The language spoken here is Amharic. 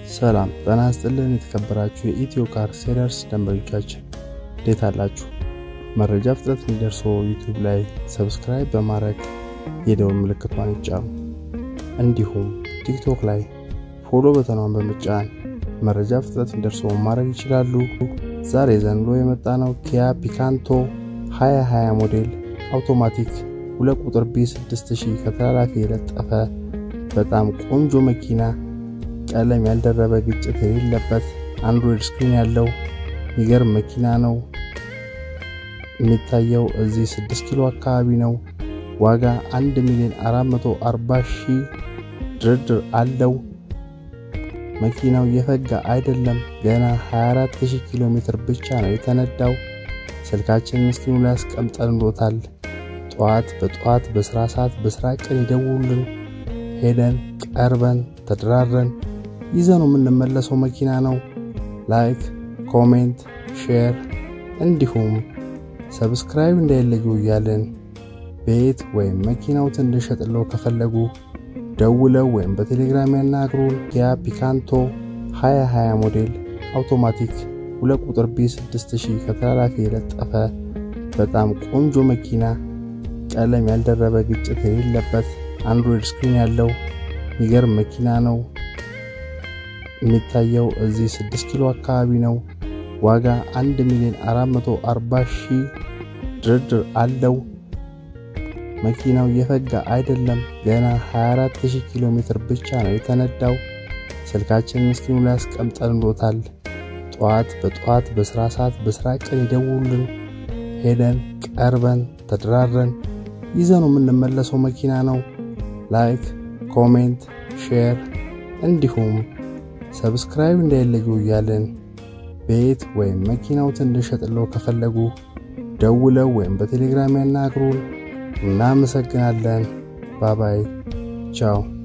ሰላም ጤና ይስጥልን። የተከበራችሁ የኢትዮ ካር ሴለርስ ደንበኞቻችን እንዴት አላችሁ? መረጃ ፍጥነት እንዲደርሰው ዩቲዩብ ላይ ሰብስክራይብ በማድረግ የደውል ምልክቷን ይጫኑ። እንዲሁም ቲክቶክ ላይ ፎሎ በተኗን በመጫን መረጃ ፍጥነት እንዲደርሰው ማድረግ ይችላሉ። ዛሬ ዘንሎ የመጣ ነው ኪያ ፒካንቶ 2020 ሞዴል አውቶማቲክ ሁለት ቁጥር ቢ6000 ከተላላፊ የለጠፈ በጣም ቆንጆ መኪና ቀለም ያልደረበ ግጭት የሌለበት አንድሮይድ ስክሪን ያለው የሚገርም መኪና ነው። የሚታየው እዚህ 6 ኪሎ አካባቢ ነው። ዋጋ 1 ሚሊዮን 440 ሺህ ድርድር አለው። መኪናው የፈጋ አይደለም። ገና 24000 ኪሎ ሜትር ብቻ ነው የተነዳው። ስልካችንን ስክሪኑ ላይ አስቀምጠንሎታል። ጠዋት በጠዋት በስራ ሰዓት በስራ ቀን ይደውሉልን። ሄደን ቀርበን ተደራረን ይዘነው የምንመለሰው መኪና ነው። ላይክ፣ ኮሜንት፣ ሼር እንዲሁም ሰብስክራይብ እንዳይለዩ እያልን ቤት ወይም መኪናዎትን እንድንሸጥለው ከፈለጉ ደውለው ወይም በቴሌግራም ያናግሩን። ኪያ ፒካንቶ 2020 ሞዴል አውቶማቲክ ሁለት ቁጥር ቢ6000 ከተላላፊ የለጠፈ በጣም ቆንጆ መኪና ቀለም ያልደረበ ግጭት የሌለበት አንድሮይድ ስክሪን ያለው የሚገርም መኪና ነው። የሚታየው እዚህ 6 ኪሎ አካባቢ ነው። ዋጋ 1 ሚሊዮን 440 ሺህ ድርድር አለው። መኪናው የፈጋ አይደለም። ገና 24000 ኪሎ ሜትር ብቻ ነው የተነዳው። ስልካችንን ስክሪኑ ላይ አስቀምጠንሎታል። ጠዋት በጠዋት በስራ ሰዓት በስራ ቀን ይደውሉልን። ሄደን ቀርበን ተደራረን ይዘነው የምንመለሰው መኪና ነው። ላይክ፣ ኮሜንት፣ ሼር እንዲሁም ሰብስክራይብ እንዳይለዩ እያልን ቤት ወይም መኪናዎትን እንድንሸጥለው ከፈለጉ ደውለው ወይም በቴሌግራም ያናግሩን። እናመሰግናለን። ባባይ ቻው።